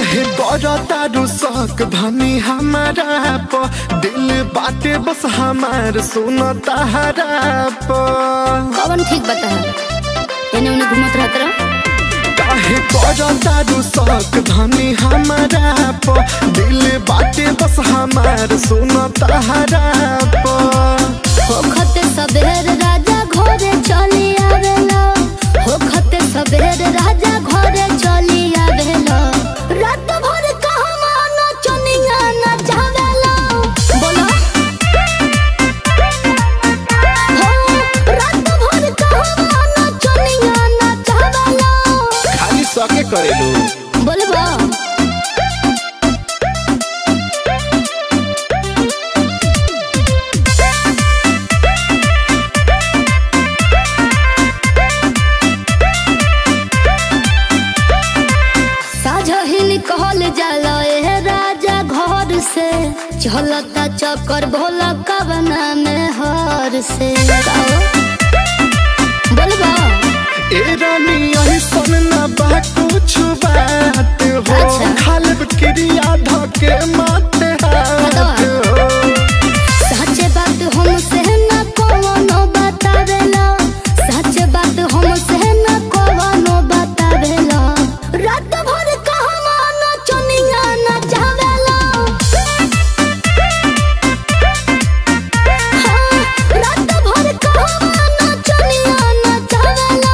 काहे तारू शक धनी हमारा प दिल बाटे बस हमार सुन तारा प कौन ठीक बता एने उन्हें घूमत रहत रह काहे तारू शक धनी हमारा प दिल बाटे बस हमार सुन तारा प होखते सबेर राजा घरे चली आवेला होखते सबेर राजा घरे चली आवेला रात भर कहवा नचनिया नचावेला बोलो हो रात भर कहवा नचनिया नचावेला खाली सके करेलू बोलबा साझहिल कहल जाला ए राजा घर से चलता चक्कर भोला कवना में हर से बोलबा ए रानी ऐसन ना बा कुछ बात हो अच्छा। खालब क्रिया धके माते हाथ हो सच बात हमसे न कोनो बतावेला सच बात हमसे न कोनो बतावेला रात भर कहवा नचनिया नचावेला हाँ, रात भर कहवा नचनिया नचावेला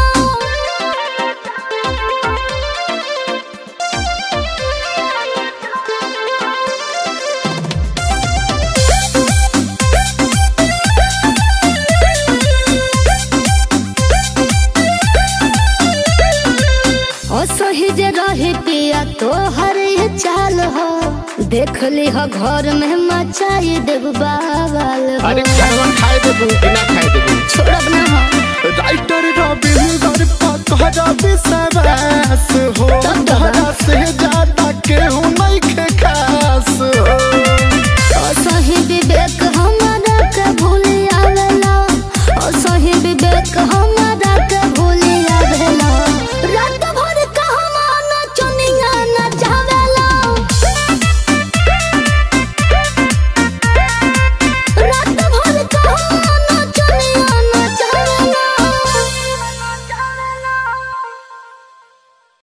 असही जे रही पिया तोहर ये चाल हो देख ली हो घर में मचाई देव बावल हो अरे खाना खाए देबू कि ना खाए देबू छोड़ब ना हो राइटर रविंदर पकड़ विश्वास